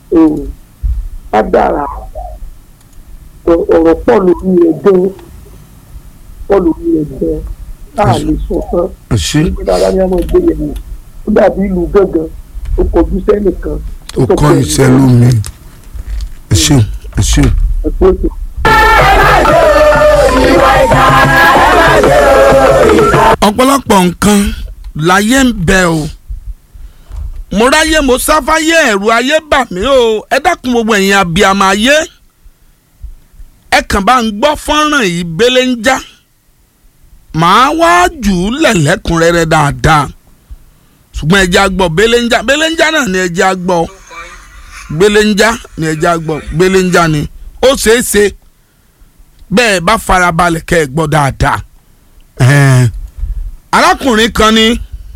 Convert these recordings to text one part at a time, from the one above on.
á dára ọ̀rọ̀ pọ̀ lórí rẹ̀ gan pọ̀ lórí rẹ̀ gan táà lè sọ tán ẹ ṣe nígbà tá a bá ní ọmọ ìgbé yẹn wò ó dàbí ìlú gángan ó kọjú sẹ́nìkan ó kọ́ iṣẹ́ lómi ẹ ṣeun ẹ ṣeun. ẹ̀kọ́ ètò. ọ̀pọ̀lọpọ̀ nǹkan láyé ń bẹ o mo ráyé mo sáfáyé ẹ̀rù ayé bà mí o ẹ dákun gbogbo ẹ̀yin abiyamọ ayé ẹ kàn bá ń gbọ́ fọ́nrán yìí bẹ́lẹ̀ ń já màá wá jù ú lẹ̀lẹ́kùnrẹ́rẹ́ dáadáa ṣùgbọ́n ẹja gbọ́ bẹ́lẹ̀ ń já bẹ́lẹ̀ ń já náà ni ẹja gbọ́ bẹ́lẹ̀ ń já ni ẹja gbọ́ bẹ́lẹ̀ ń já ni ó ṣeé ṣe bẹ́ẹ̀ bá farabalẹ̀ kẹ́ ẹ gbọ́ dáadáa ẹ̀ẹ́n arákùnrin kan ní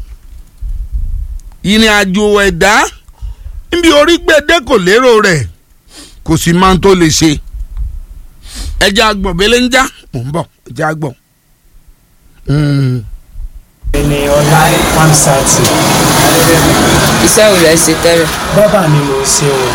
ìrìn àjò ẹ̀dá níbi orí gbèdé kò lérò rẹ̀ kò sì máa ń tó lè ṣe ẹja agbọ̀n bẹ́lẹ̀ ń já mò ń bọ̀ ẹja agbọ̀n. ẹni ọlá pamsati iṣẹ́ wo lẹ ṣe tẹ́lẹ̀. bábà ni mo ṣe o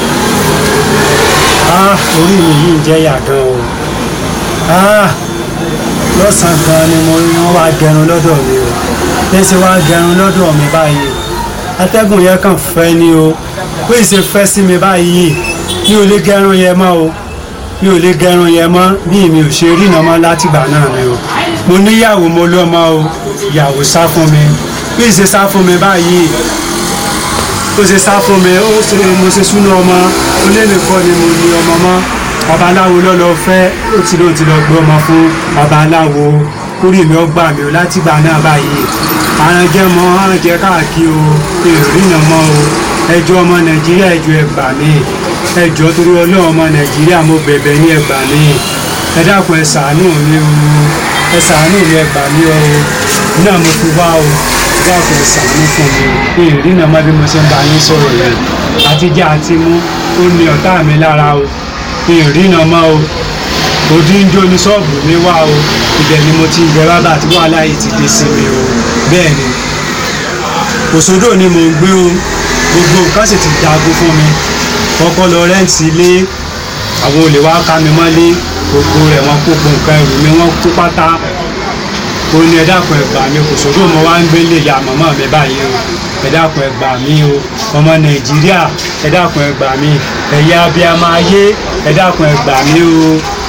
ah orí mi yìí jẹ́ yàgàn o ah lọ́sàn-án gan ni mo wọ́n wá gẹrun lọ́dọ̀ mi o lẹ́sẹ̀ wá gẹrun lọ́dọ̀ mi báyìí atẹ́gùn yẹn kàn fẹ́ ni o pé ìṣe fẹ́ sí mi báyìí mi ò lè gẹrun yẹn mọ́ o mi ò lè gẹrun yẹn mọ́ bí mi ò ṣe rí iná mọ́ látìgbà náà mi o mo níyàwó mo lọ́mọ o ìyàwó sá fún mi bí ìṣe sá fún mi báyìí ó ṣe sá fún mi ó ṣe mo ṣe súná ọmọ ó lé nìkan ni mo ní ọmọ mọ́ babaláwo lọ́lọ́ fẹ́ ó ti lóun ti lọ gbé ọmọ fún babaláwo kórìí mi ó gbà mí o látìgbà náà báyìí aránjẹ mọ aránjẹ káàkiri o ìrìnà mọ o ẹjọ́ ọmọ nàìjíríà ẹjọ́ ẹ gbà mí ẹjọ́ torí Ọlọ́run ọmọ nàìjíríà mo bẹ̀bẹ̀ ní ẹ gbà mí ẹ dákun ẹ ṣàánú mi o ẹ ṣàánú mi ẹ gbà mí o náà mo fi wá o ẹ dákun ẹ ṣàánú fún mi ìrìnà mọ bí mo ṣe ń bá yín sọ̀rọ̀ yẹn àtijọ́ àti mú ó ní ọ̀tá mi lára o ìrìnà mọ́ o òdi ń jó ní ṣọ́ọ̀bù mi wá o ibẹ̀ ni mo ti ń jẹ bábà tí wàhálà yìí ti dé sí mi o bẹ́ẹ̀ ni òṣòdò ni mò ń gbé o gbogbo nǹkan sì ti dagun fún mi kọ́kọ́ lọ rẹ́ǹtì ilé àwọn olè wá ká mi mọ́lé gbogbo rẹ̀ wọ́n kó gbogbo nǹkan ẹrù mi wọ́n kó pátá ó ní ẹ dákun ẹ gbà mí òṣòdò mo wá ń gbé lè ya màmá mi báyìí o ẹ dákun ẹ gbà mí o ọmọ nàìjíríà ẹ dákun ẹ gbà mí ẹ̀yà abiyamọ ayé ẹ dákun ẹ gbà mí o